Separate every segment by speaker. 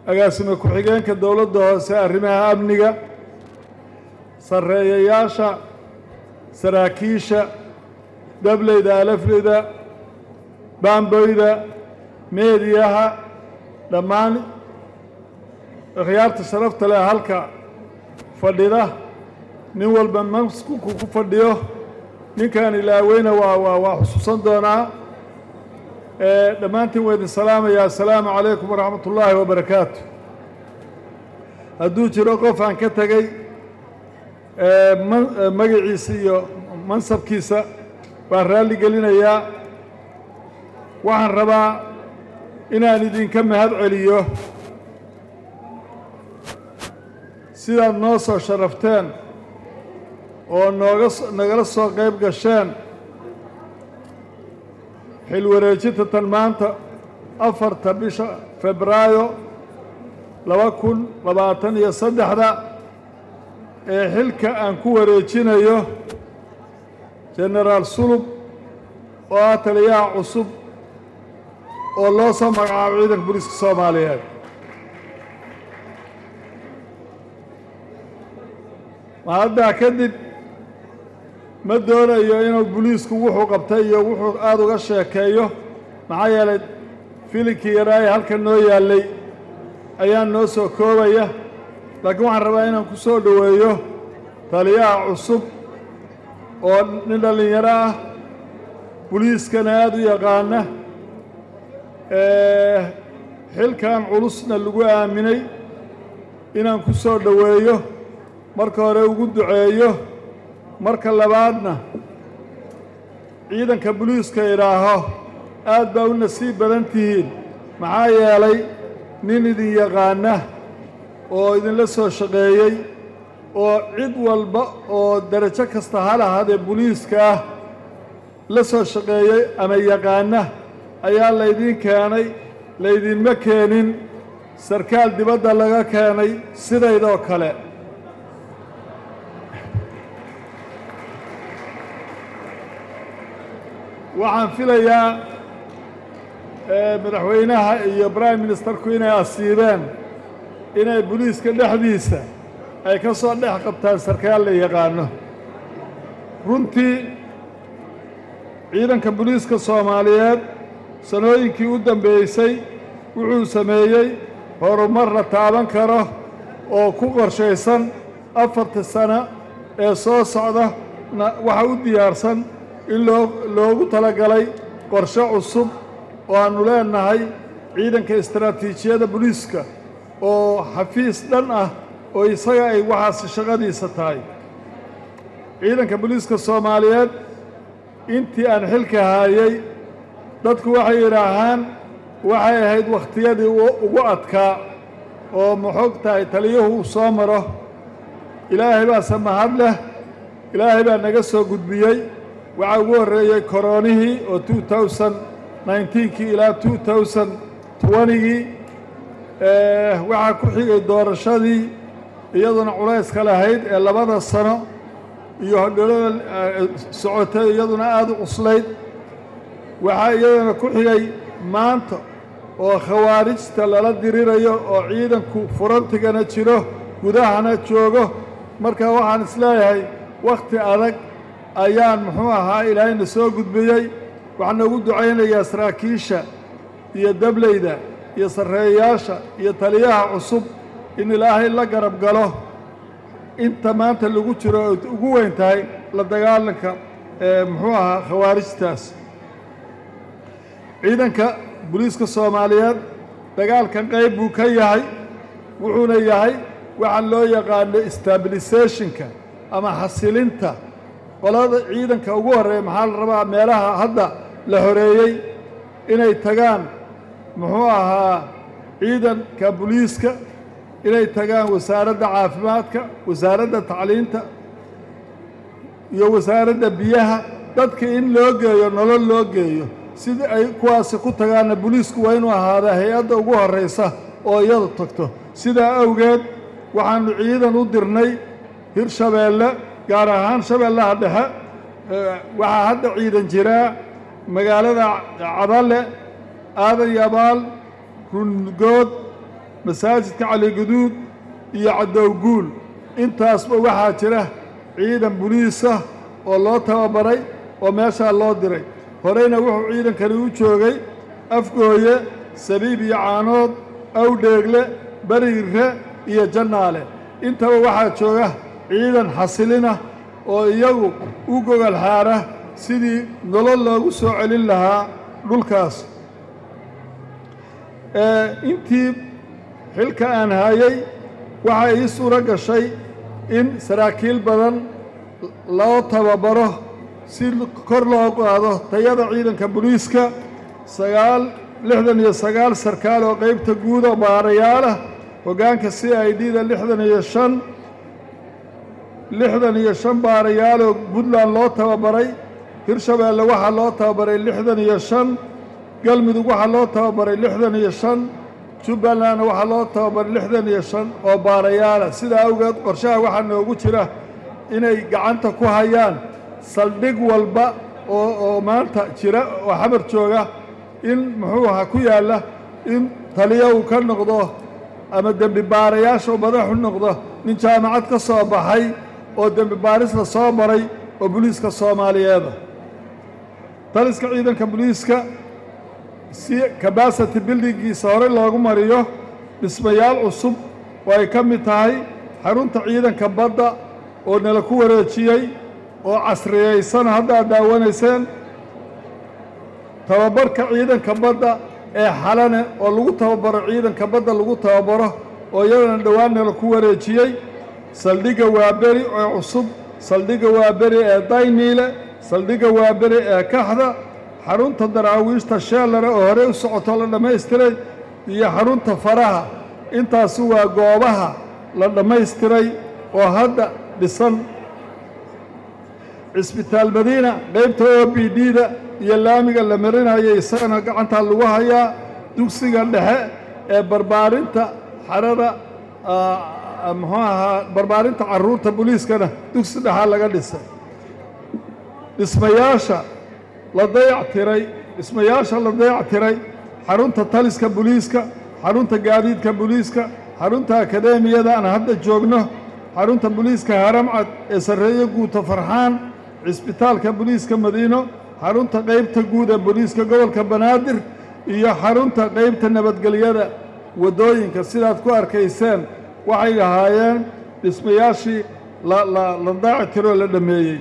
Speaker 1: agaasime ku-xigeenka dowladda hoose arrimaha amniga sarreeyayaasha saraakiisha dableyda alafleyda baamboyda meediyaha dhammaan akhyaarta sharafta leh halka fadhida nin walba maskuku ku fadhiyo ninkaan ilaaweyna waa waa waa xusuusan doonaa dhammaantiin waa idin salaamaya assalaamu calaykum waraxmat ullaahi wabarakaatu hadduu jiro qof aan ka tegey magaciisa iyo mansabkiisa waan raalli gelinayaa waxaan rabaa inaan idinka mahad celiyo sidaad noo soo sharafteen oo nooga nagala soo qayb gasheen xil wareejinta tan maanta afarta bisha febraayo laba kun labaatan iyo saddexda ee xilka aan ku wareejinayo genaraal sulub oo ah taliyaha cusub oo loo soo magacaabo ciidanka booliiska soomaaliyeed mahaddaa kadib ma doonayo inuu boliisku wuxuu qabtay iyo wuxuu aada uga sheekeeyo maxaa yeelay filinkii yaraaye halkan noo yaallay ayaa noo soo koobaya laakiin waxaan rabaa inaan ku soo dhoweeyo taliyaha cusub oo nin dhallinyaro ah boliiskana aada u yaqaana xilkan culusna lagu aaminay inaan ku soo dhoweeyo marka hore ugu duceeyo marka labaadna ciidanka boliiska idhaaho aad baa u nasiib badan tihiin maxaa yeelay nin idin yaqaana oo idinla soo shaqeeyey oo cid walba oo derajo kasta ha lahaadee boliiska ah la soo shaqeeyey ama yaqaana ayaa laydiin keenay laydinma keenin sarkaal dibadda laga keenay sidaydoo kale waxaan filayaa madaxweynaha iyo prime ministerku inay asiibeen inay boliiska dhexdiisa ay ka soo dhex qabtaan sarkaal la yaqaano runtii ciidanka boliiska soomaaliyeed sanooyinkii u dambeysay wuxuu sameeyey horumar la taaban karo oo ku qorshaysan afarta sano ee soo socda waxa u diyaarsan in loo loogu talagalay qorshe cusub oo aannu leenahay ciidanka istaraatiijiyada boliiska oo xafiis dhan ah oo isaga ay waxaasi shaqadiisa tahay ciidanka boliiska soomaaliyeed intii aan xilka haayey dadku waxay yidhaahaan waxay ahayd wakhtiyadii ugu adkaa oo maxoog tahay taliyuhu uu soo maro ilaahay baase mahad leh ilaahay baa naga soo gudbiyey waxaa ugu horreeyey koroonihii oo two thousand nineteenkii ilaa two thousand twentygii waxaa ku xigay doorashadii iyaduna culayska lahayd ee labada sano iyo hodholada socotay iyaduna aada u cuslayd waxaa iyaduna ku xigay maanta oo khawaarijta lala dirirayo oo ciidanku furantigana jiro gudahana joogo marka waxaan isleeyahay wakhti adag ayaan muxuu ahaa ilaahayna soo gudbiyey waxaan noogu ducaynayaa saraakiisha iyo dableyda iyo sarreeyayaasha iyo taliyaha cusub in ilaahay la garab galo inta maanta lagu jiro oy ugu weyn tahay la dagaalanka ee muxuu ahaa khawaarijtaas ciidanka boliiska soomaaliyeed dagaalkan qayb buu ka yahay wuxuuna yahay waxaa loo yaqaano stabilisationka ama xasilinta qolada ciidanka ugu horreeya maxaa la rabaa meelaha hadda la horeeyey inay tagaan muxuu ahaa ciidanka boliiska inay tagaan wasaaradda caafimaadka wasaaradda tacliinta iyo wasaaradda biyaha dadka in loo geeyo nolol loo geeyo sidii ay kuwaasi ku tagaanna boliisku waa inuu ahaada hay-adda ugu horraysa oo iyadu tagto sidaa awgeed waxaannu ciidan u dirnay hirshabeelle gaar ahaan shabeellaha dhexe waxaa hadda ciidan jiraa magaalada cadalle aadan yabaal rungood masaajidka caligaduud iyo cadowguul intaasba waxaa jira ciidan buliisa oo loo tababaray oo meeshaa loo diray horeyna wuxuu ciidankani u joogay afgooye sabiib iyo caanood awdheegle beriire iyo jannaale intaba waxaa jooga ciidan xasilina oo iyagu u gogol xaara sidii nolol loogu soo celin lahaa dhulkaas intii xilka aan hayay waxaa ii suuro gashay in saraakiil badan loo tababaro si kor loo qaado tayada ciidanka booliiska sagaal lixdan iyo sagaal sarkaal oo qaybta guud oo baarayaalah hoggaanka c i d da lixdan iyo shan lixdan iyo shan baarayaaloo puntland loo tababaray hirshabeelle waxaa loo tababaray lixdan iyo shan galmudug waxaa loo tababaray lixdan iyo shan jubbalandna waxaa loo tababaray lixdan iyo shan oo baarayaala sidaa awgeed qorshaha waxaa noogu jira inay gacanta ku hayaan saldhig walba oo oo maanta jira oo xamar jooga in muxuu ahaa ku yaalla in taliya uu ka noqdo ama dembi baarayaasha uu madaxu noqdo nin jaamacad ka soo baxay oo dembi baarisla soo maray oo boliiska soomaaliyeeda taliska ciidanka boliiska si kabasity bildingiisa hore loogu mariyo dhismayaal cusub oo ay ka mid tahay xarunta ciidanka badda oo nala ku wareejiyey oo casriyaysan hadda ad daawanayseen tababarka ciidanka badda ee xalane oo lagu tababaro ciidanka badda lagu tababaro oo iyadana dhowaan nala ku wareejiyey saldhigga waaberi ee cusub saldhigga waaberi ee dayniile saldhigga waaberi ee kaxda xarunta daraawiishta sheellare oo horey u socoto la dhammaystiray iyo xarunta faraha intaasi waa goobaha la dhammaystiray oo hadda dhisan cisbitaal madiina qaybta o b d da iyo laamiga la marinayay isagana gacantaa lagu hayaa dugsiga dhexe ee barbaarinta xarada muxuu ahaa barbaarinta carruurta boliiskana dugsi dhexaa laga dhisay dhismayaasha la dayac tiray dhismayaasha la dayac tiray xarunta taliska boliiska xarunta gaadiidka boliiska xarunta akadeemiyada aan hadda joogno xarunta boliiska haramcad ee sarreeye guuta farxaan cisbitaalka boliiska madiino xarunta qaybta guud ee boliiska gobolka banaadir iyo xarunta qaybta nabadgelyada waddooyinka sidaad ku arkayseen waxay ahaayeen dhismayaashii la la la daaci tiroo la dhammeeyey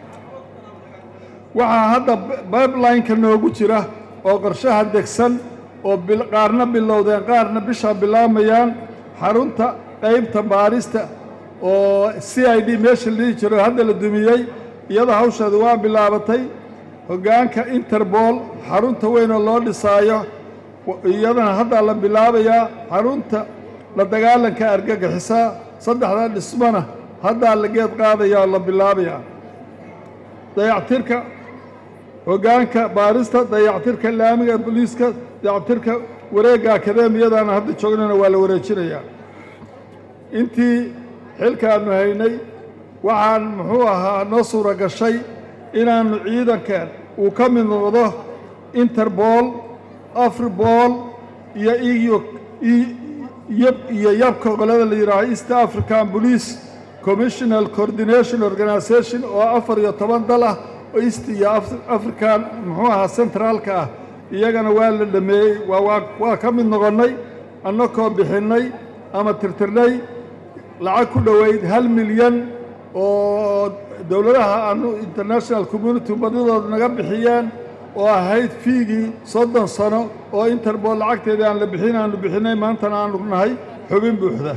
Speaker 1: waxaa hadda bibelineka noogu jira oo qorshaha degsan oo qaarna bilowdeen qaarna bishaa bilaamayaan xarunta qaybta baarista oo c i d meesha la dhihi jiro hadda la dumiyey iyada hawsheedu waa bilaabatay hoggaanka interbol xarunta weynoo loo dhisaayo iyadana haddaa la bilaabayaa xarunta la dagaalanka argagixisaa saddexdaa dhismona haddaa la geed qaadaya oo la bilaabayaa dayactirka hoggaanka baarista dayactirka laamiga boliiska dayactirka wareegga akadeemiyadana hadda joognana waa la wareejinayaa intii xilkaannu haynay waxaan muxuu ahaa noo suura gashay inaannu ciidankan uu ka mid noqdo interbol afribol iyo iyo iyo yabka qolada la yidhaaho east african police commissional coordination organisation oo afar iyo toban dal ah oo east iyo african muxuu ahaa centraalka ah iyagana waa la dhameeyey waa waa ka mid noqonnay annakoo bixinnay ama tirtirnay lacag ku dhoweyd hal milyan oo dowladaha aanu international community badidooda naga bixiyeen oo ahayd fiigii soddon sano oo interbol lacagteedii aan la bixin aanu bixinay maantana aanu nahay xubin buuxda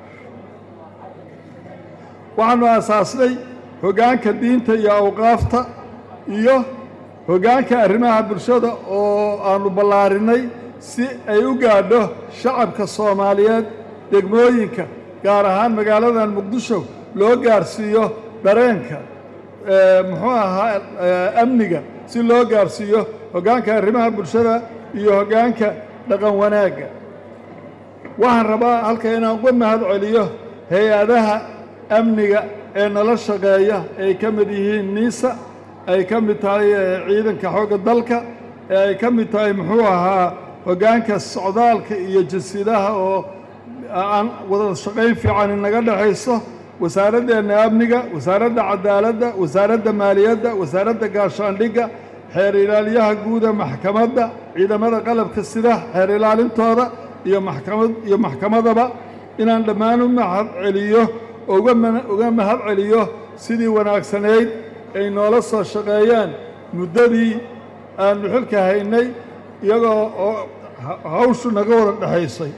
Speaker 1: waxaanu aasaasnay hoggaanka diinta iyo awqaafta iyo hoggaanka arrimaha bulshada oo aanu ballaarinay si ay u gaadho shacabka soomaaliyeed degmooyinka gaar ahaan magaaladan muqdisho loo gaarsiiyo dareenka muxuu ahaa amniga si loo gaarsiiyo hoggaanka arrimaha bulshada iyo hoggaanka dhaqan wanaagga waxaan rabaa halka inaan uga mahad celiyo hay-adaha amniga ee nala shaqeeya ay ka mid yihiin niisa ay ka mid tahay ciidanka xoogga dalka ee ay ka mid tahay muxuu ahaa hoggaanka socdaalka iyo jasiidaha oo aan wada shaqayn fiican inaga dhexayso wasaaraddeena amniga wasaaradda cadaaladda wasaaradda maaliyadda wasaaradda gaashaandhigga xeer ilaaliyaha guuda maxkamadda ciidamada qalabka sida xeer ilaalintooda iyo maxkamad iyo maxkamadaba inaan dhammaan u mahad celiyo uga uga mahad celiyo sidii wanaagsanayd ay noola soo shaqeeyeen muddadii aanu xilka haynay iyagoo oo hawshu naga wada dhexaysay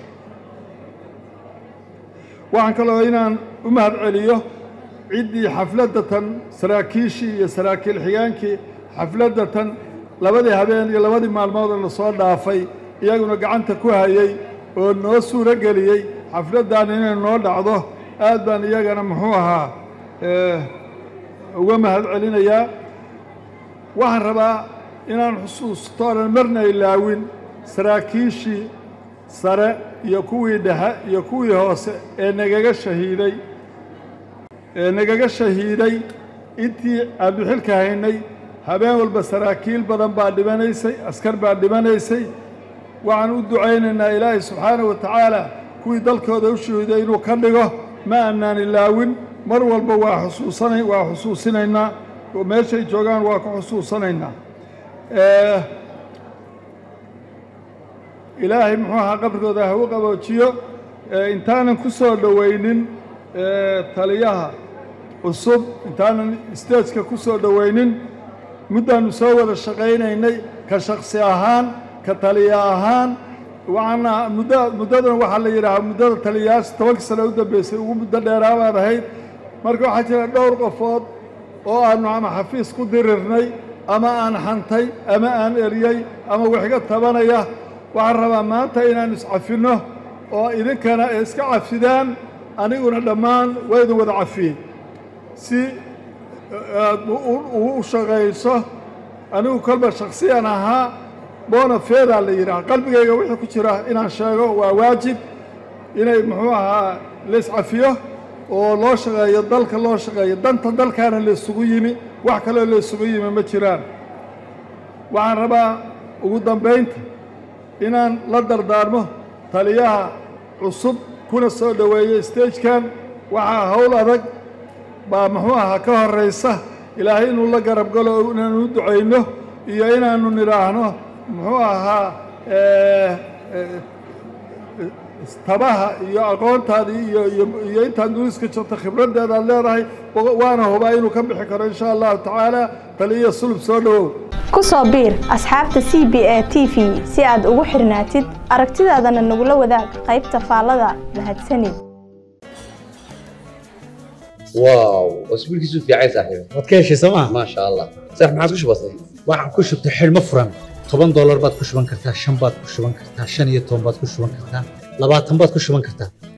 Speaker 1: waxaan kaloo inaan u mahad celiyo ciddii xafladda tan saraakiishii iyo saraakiil xigaankii xafladda tan labadii habeen iyo labadii maalmoodoo la soo dhaafay iyaguna gacanta ku hayey oo noo suuro geliyey xafladdan inay noo dhacdo aad baan iyagana muxuu ahaa uga mahad celinayaa waxaan rabaa inaan xusuusto onan marna ilaawin saraakiishii sare iyo kuwii dhexe iyo kuwii hoose ee nagaga shahiiday ee nagaga shahiiday intii aanu xilka haynay habeen walba saraakiil badan baa dhimanaysay askar baa dhimanaysay waxaan u ducaynaynaa ilaahay subxaanahu wa tacaala kuwii dalkooda u shahiiday inuu ka dhigo ma aanaan ilaawin mar walba waa xusuusana waa xusuusinaynaa oo meeshay joogaan waa ku xusuusanaynaa ilaahay muxuu ahaa qabrigooda ha u qaboojiyo intaanan ku soo dhowaynin taliyaha cusub intaanan stageka ku soo dhowaynin muddaannu soo wada shaqaynaynay ka shaksi ahaan ka taliya ahaan waxaana muddo muddadan waxaa la yidhaahaa muddada taliyayaasha tobankii sano u dambeysay ugu muddo dheeraabaad ahayd marka waxaa jira dhowr qofood oo aanu ama xafiis ku dirirnay ama aan xantay ama aan eryey ama waxiga tabanaya waxaan rabaa maanta inaan iscafinno oo idinkana ay iska cafidaan aniguna dhammaan waa idin wada cafiyey si aad u shaqayso anigu kolba shaksiyan ahaa boona feedaa la yidhaha qalbigayga wixii ku jira inaan sheego waa waajib inay muxuu ahaa la iscafiyo oo loo shaqeeyo dalka loo shaqeeyo danta dalkaana la isugu yimi wax kaloo la isugu yimi ma jiraan waxaan rabaa ugu dambaynta inaan la dardaarmo taliyaha cusub kuna soo dhoweeyey stagekan waxaa howl adag baa muxuu ahaa ka horraysa ilaahay inuu la garab galo inaanu u ducayno iyo inaannu nidhaahno muxuu ahaa tabaha iyo aqoontaadii iyo iyo intaad duliska jirto khibraddeeda aad leedahay waana hubaa inuu ka bixi karo insha allahu tacaala taliya sulub soo dhowow
Speaker 2: ku soo biir asxaabta c b a t v si aad ugu xirnaatid aragtidaadana nagula wadaag qaybta faallada mahadsanid
Speaker 3: واو اسبوعك يسوف يا عيسى صاحبي
Speaker 4: waad ka heshay sooma
Speaker 3: ما شاء الله صح ما عاد وش بصير
Speaker 4: waxaad ku shubtay xidhmo furan toban doolar baad ku shuban kartaa shan baad ku shuban kartaa shan iyo toban baad ku shuban kartaa labaatan baad ku shuban kartaa